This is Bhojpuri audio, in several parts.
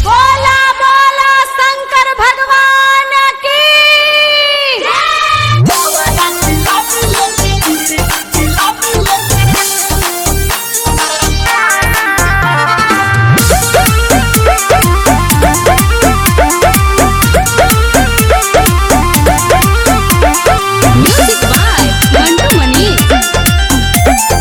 बोला बोला शंकर भगवान की म्यूजिक बाय मंटू मनी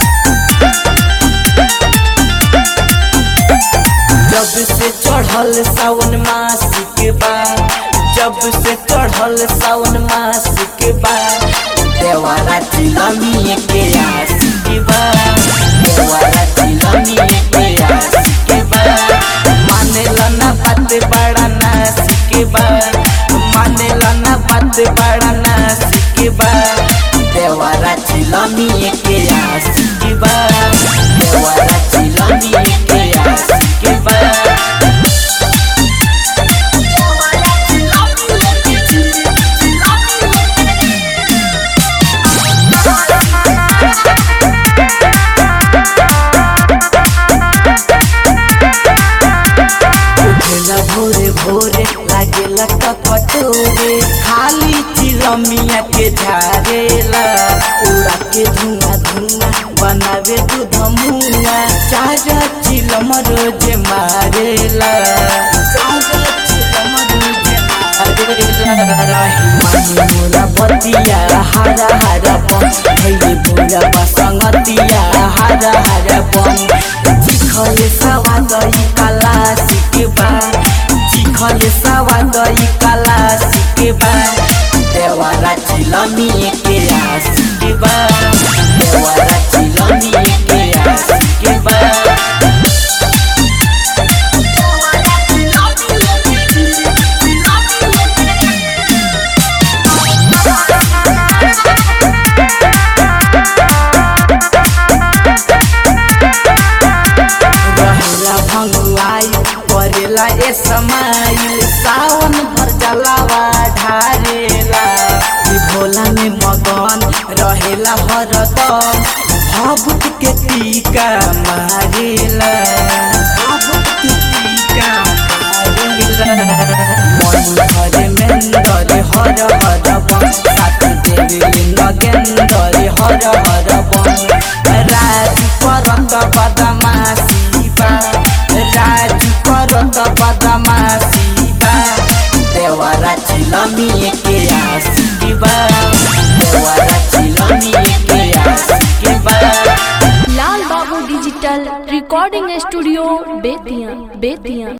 जब से चढ़ल सावन मास के बाद जब से चढ़ल सावन मास के बाद देवारा चिलमी के आस के बाद देवारा चिलमी के आस के बाद माने लना बात बड़ा नास के बाद माने लना बात बड़ा नास के बाद देवारा चिलमी के आस के बाद देवारा चिलमी के आस के बाद उठेला भोरे भोरे लागेला कपटोरे खाली चिलमिया के झारेला उड़ा के धुआं धुआं बनावे दूध मुआ चार चिलम रोज मारेला चार चिलम रोज मारेला मानी मोरा बतिया हरा हरा बन भैले बुरा बसंगतिया हरा हरा बन चिखले सवाद ई कला सिकेबा चिखले सवाद ई कला सिकेबा देवारा चिलमी के आसिकेबा देवारा चिलमी के आसिकेबा रहेला भंगुआई करेला ए समाइल सावन भर जलावा ढारेला ई भोला में मगन रहेला हरदम भभूत के टीका मारेला भभूत के टीका मारेला मन हरे मेंदरे हर हर बन साथ देवी नगेंदरे हर हर बन राजू करत बदमाशी बा राजू करत बदमाशी बा देवरा चिलमी के आसी बा देवरा चिलमी के आसी बा Lal Babu digital recording studio Bettiah Bettiah